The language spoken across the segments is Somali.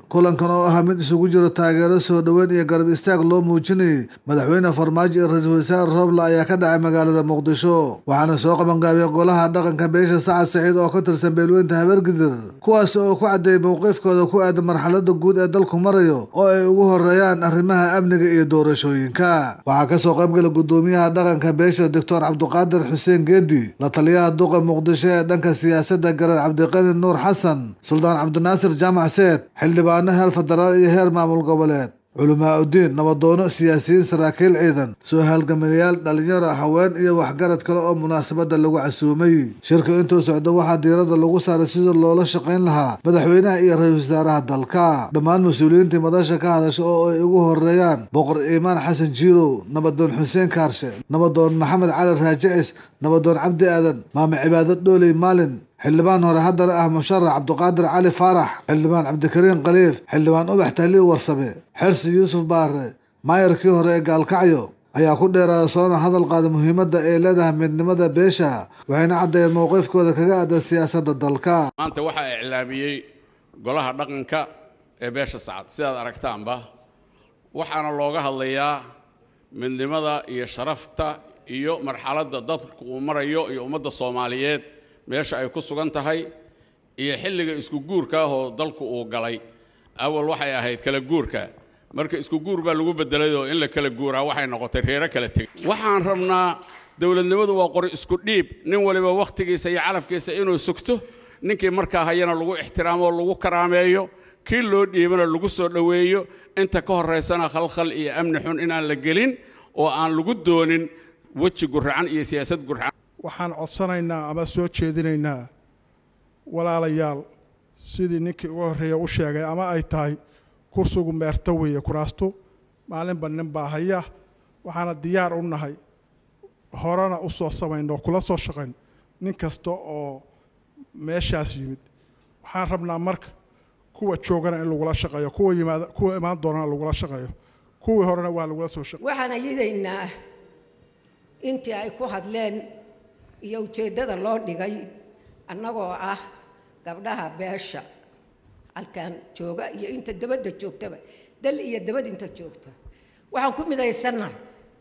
kulankan oo ahaa mid isugu jiro taageero soo dhoweyn iyo garab istaag loo muujinayay madaxweyne farmaajo iyo ra-iisul wasaare roble ayaa ka dhacay magaalada muqdisho waxaana soo qabangaabiyay golaha dhaqanka beesha sacad saciid oo ka tirsan beelweynta habeergidir kuwaas oo ku caddeeyay mowqifkooda ku aadan marxalada guud ee dalku marayo oo ay ugu horeeyaan arrimaha amniga iyo doorashooyinka waxaa kasoo qaybgala gudoomiyaha dhaqanka beesha doctor cabdiqaadir xuseen geedi la taliyaha duqa muqdisho ee dhanka siyaasadda garad cabdiqani nuur xasan suldaan cabdinaasir jaamac seed xildhibaano heer federaal iyo heer maamul goboleed culamaa udiin nabadoono siyaasiyiin saraakiil ciidan soo halgamayaal dhalinyaro haween iyo waxgarad kale oo munaasabada lagu casuumay shirka intuu socdo waxaa diirada lagu saaray sidii loola shaqayn lahaa madaxweynaha iyo ra-iisul wasaaraha dalka dhammaan mas-uuliyiintii madasha ka hadasha oo ay ugu horeeyaan boqor iimaan xasan jiirow nabadoon xuseen kaarshe nabadoon maxamed cali raajicis nabadoon cabdi aadan maame cibaado dhooley maalin xildhibaan hore haddana ah musharax cabdiqaadir cali faarax xildhibaan cabdikariin khaliif xildhibaan ubax tahliil warsame xersi yuusuf baare maayarkii hore ee gaalkacyo ayaa ku dheeraada soona hadal qaada muhiimadda ay leedahay midnimada beesha waxayna caddeeyeen mowqifkooda kaga aadan siyaasadda dalka maanta waxaa iclaamiyey golaha dhaqanka ee beesha sacad sidaad aragtaanba waxaana looga hadlayaa midnimada iyo sharafta iyo marxaladda dadku uu marayo iyo ummadda soomaaliyeed meesha ay ku sugan tahay iyo xilliga isku guurka ah oo dalku uu galay awal waxay ahayd kala guurka marka isku guur baa lagu bedelayoo in la kala guuraa waxay noqotay reero kala tegay waxaan rabnaa dowladnimadu waa qori isku dhiib nin waliba wakhtigiisa iyo calafkiisa inuu sugto ninkii markaa hayana lagu ixtiraamo oo lagu karaameeyo kii loo dhiibana lagu soo dhoweeyo inta ka horaysana khalkhal iyo amni xun inaan la gelin oo aan lagu doonin weji gurracan iyo siyaasad gurracan waxaan codsanaynaa ama soo jeedinaynaa walaalayaal sidii ninkii uga horreeya u sheegay ama ay tahay kursigu meerto weeye kuraastu maalinba nin baa haya waxaana diyaar u nahay horena u soo samayno kula soo shaqayn nin kasta oo meeshaas yimid waxaan rabnaa marka kuwa joogana in lagula shaqeeyo kuwa yimaada kuwa imaan doonana lagula shaqeeyo kuwii horena waa lagula soo shaqeey waxaan ayidaynaa intii ay ku hadleen iyo ujeeddada loo dhigay annagoo ah gabdhaha beesha halkan jooga iyo inta dabadda joogtaba dal iyo dabad inta joogta waxaan ku midaysannahay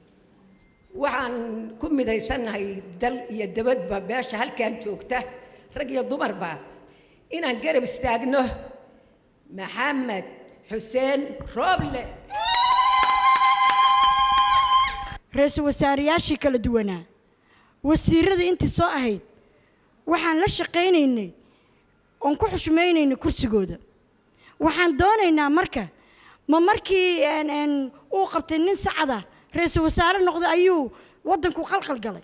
waxaan ku midaysannahay dal iyo dabadba beesha halkan joogta rag iyo dumarba inaan garab istaagno maxamed xuseen rooble ra-iisul wasaareyaashii kala duwanaa wasiirada intii soo ahayd waxaan la shaqaynaynay oon ku xushmaynaynay kursigooda waxaan doonaynaa marka ma markii uu qabtay nin sacada ra-iisul wasaare noqday ayuu waddanku qalqal galay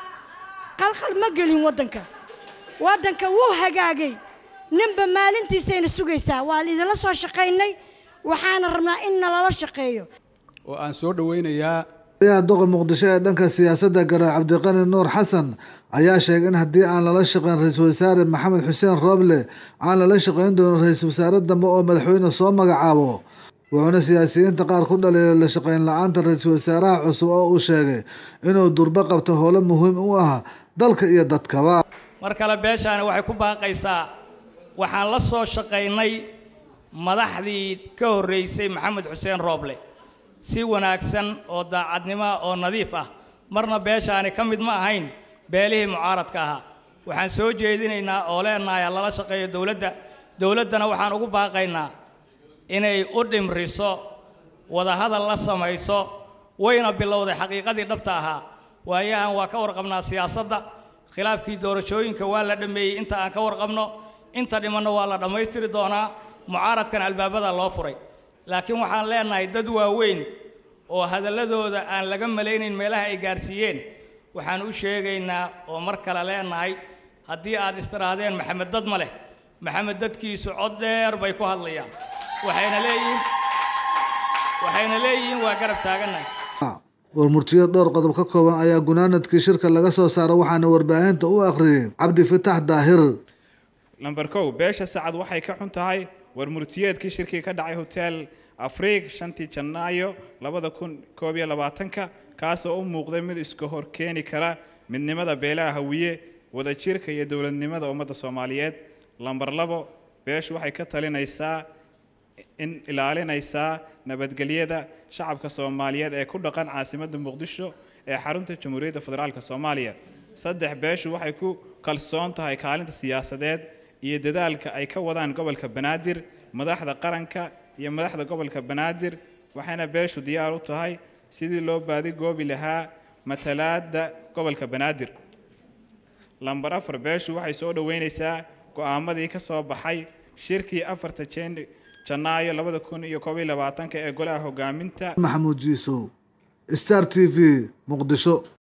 qalqal ma gelin waddanka waddanka wuu hagaagay ninba maalintiisayna sugaysaa waa laidinla soo shaqaynay waxaana rabnaa in nalala shaqeeyo oo aan soo dhowaynayaa ayaha duqa muqdisho ee dhanka siyaasadda garaad cabdiqani nuur xasan ayaa sheegay in haddii aan lala shaqayn ra-iisul wasaare maxamed xuseen rooble aan lala shaqayn doonin ra-iisul wasaare dambe oo madaxweyne soo magacaabo wuxuuna siyaasiyiinta qaar ku dhaliilay la shaqayn la-aanta ra-iisul wasaaraha cusub oo uu sheegay inuu durbo qabto howlo muhiim u ah dalka iyo dadkaba mar kale beeshaani waxay ku baaqaysaa waxaan la soo shaqaynay madaxdii ka horreysay maxamed xuseen rooble si wanaagsan oo daacadnimoa oo nadiif ah marna beeshaani ka mid ma ahayn beelihii mucaaradka ahaa waxaan soo jeedinaynaa oo leenahay lala shaqeeyo dowladda dowladdana waxaan ugu baaqaynaa inay u dhimriso wadahadal la samayso wayna bilowday xaqiiqadii dhabta ahaa waayahan waa ka warqabnaa siyaasadda khilaafkii doorashooyinka waa la dhammeeyey inta aan ka warqabno inta dhimanna waa la dhammaystiri doonaa mucaaradkan albaabada loo furay laakiin waxaan leenahay dad waaweyn oo hadalladooda aan laga malaynayn meelaha ay gaarsiiyeen waxaan u sheegaynaa oo mar kale leenahay haddii aad istiraadeen maxamed dad ma leh maxamed dadkiisu cod dheer bay ku hadlayaan waxayna leeyihiin waxayna leeyihiin waa garab taagannahay warmurtiyo dhowr qodob ka kooban ayaa gunaanadkii shirka laga soo saaray waxaana warbaahinta u akhriyey cabdi fitax daahir lamber kow beesha sacad waxay ka xun tahay warmurtiyeedkii shirkii ka dhacay hotel afriig shantii janaayo labada kun koob iyo labaatanka kaasoo u muuqday mid iska hor keeni kara midnimada beelaha hawiye wadajirka iyo dowladnimada ummadda soomaaliyeed lamber labo beeshu waxay ka talinaysaa in ilaalinaysaa nabadgelyada shacabka soomaaliyeed ee ku dhaqan caasimadda muqdisho ee xarunta jamhuuriyadda federaalk soomaaliya saddex beeshu waxay ku kalsoon tahay kaalinta siyaasadeed iyo dadaalka ay ka wadaan gobolka banaadir madaxda qaranka iyo madaxda gobolka banaadir waxayna beeshu diyaar u tahay sidii loo baadigoobi lahaa matalaadda gobolka banaadir lambar afar beeshu waxay soo dhoweynaysaa go'aamadii ka soo baxay shirkii afarta jan janaayo labada kun iyo koob iyo labaatanka ee golaha hogaaminta maxamuud jiisow star t v muqdisho